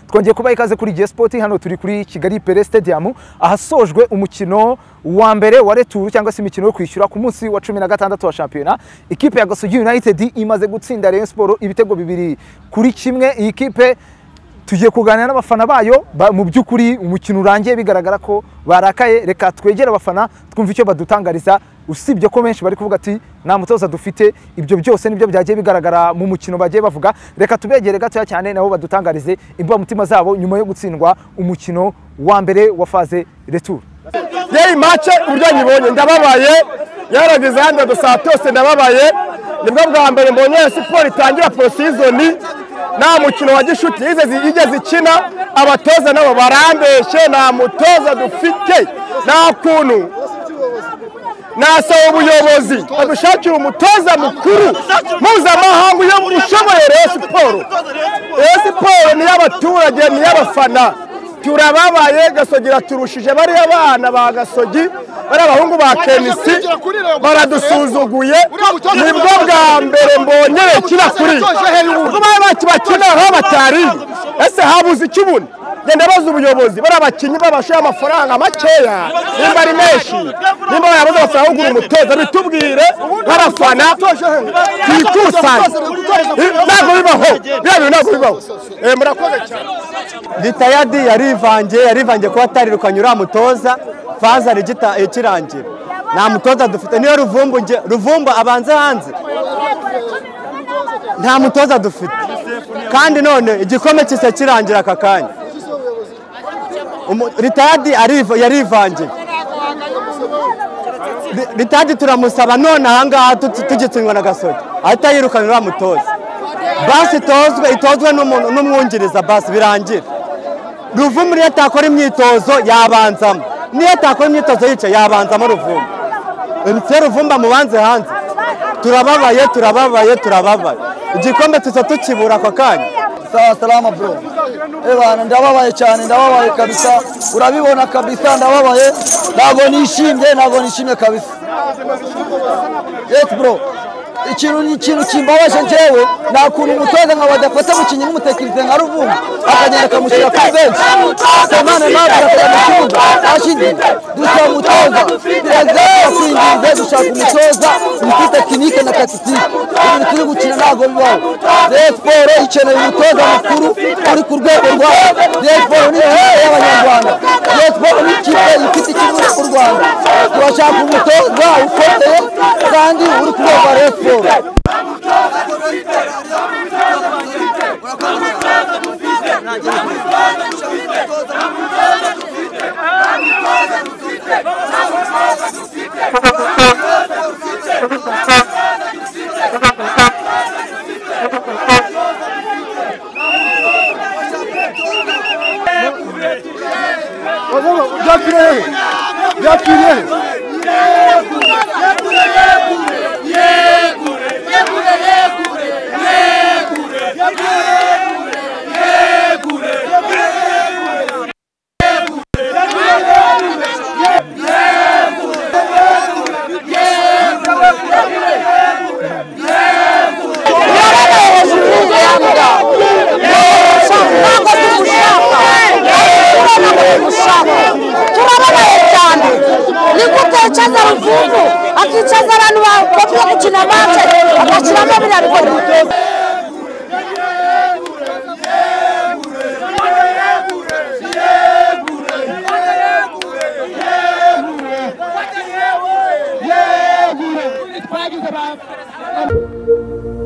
twongeye kuba ikaze kuri Gihe Sport hano turi kuri Kigali Pele Stadium ahasojwe umukino wa mbere wa returu cyangwa se imikino yo kwishyura ku munsi wa cumi na gatandatu wa shampiyona ikipe ya Gasogi United imaze gutsinda Rayon Sport ibitego bibiri kuri kimwe iyi kipe tugiye kuganira n'abafana bayo mu by'ukuri umukino urangiye bigaragara ko barakaye reka twegere abafana twumve icyo badutangariza usibye ko benshi bari kuvuga ati nta mutoza dufite ibyo byose nibyo byagiye bigaragara mu mukino bagiye bavuga reka tubegere gatoya cyane nabo badutangarize imbamutima zabo nyuma yo gutsindwa umukino wa mbere wa faze returu yeyi mace uburyo nyibonye ndababaye yarageze hano dusaha byose ndababaye nibwo bwa mbere mbonye siporo itangira porosizoni nta mukino wa gishuti yigeze ikina abatoza nabo barambeshye nta mutoza dufite nta kuntu nasaba ubuyobozi badushakira umutoza mukuru mpuzamahanga uyo ushoboye rero siporo rero siporo ni iy'abaturage ni iy'abafana turababaye gasogi turashije bariya bana ba gasogi bari abahungu ba kenisi baradusuzuguye nibwo bwa mbere mbonyere kina kuri kuba bacu bakina aho batari ese habuze ikibuni genda baza ubuyobozi bari abakinnyi babashoye amafaranga makeya nimba ari menshi nimba bayabuze amafaranga yo kugura umutoza bitubwire nk'abafana twikusanye ntabwo bibaho biriya bintu ntabwo bibaho murakoze cyane ritayadi yarivangiye yarivangiye kuba atarirukanye uriya mutoza faza ikirangira nta mutoza dufite niyo ruvumba abanza hanze nta mutoza dufite kandi none igikombe kisa kirangira aka kanya ritayadi yarivangiye ritayadi turamusaba none ahangaha tugitsindwa na gasogi ahita yirukana uriya mutoza basi itozwe itozwe n'umwungiriza basi birangira ruvumu niyo atakora imyitozo yabanzamo niyo atakora imyitozo yicaye yabanzamo ruvumba se ruvumba mubanze hanze turababaye turababaye turababaye igikombe tuza tukibura ako kanya sawa salama bro ebana ndababaye cyane ndababaye kabisa urabibona kabisa ndababaye ntabwo nishimye ntabwo nishimye kabisa yes bro ikintu ni ikintu kimbabaje njyewe nta kuntu umutoza nka badafata umukinnyi nk'umutekinisiye nka ruvumba akagenda akamushyira kuri benshi kamana nawe akajya mu kibuga ashyize dusaba umutoza perezida yakwinginze dushaka umutoza ufite tekinike na takitike ibintu turi gukina ntabwo bibaho reyo siporo ikeneye umutoza mukuru uri ku rwego rwayo reyo siporo ni intore y'abanyarwanda reyo siporo ni ikipe ifite ikibuga ku rwanda turashaka umutoza ukomeye kandi uri ku rwego rwa reyo siporo byapfiriye byapfiriye akicaza ruvuvu akicaza abantu bavuga gukina mace agashyiramo biriya bikorwa Yeah!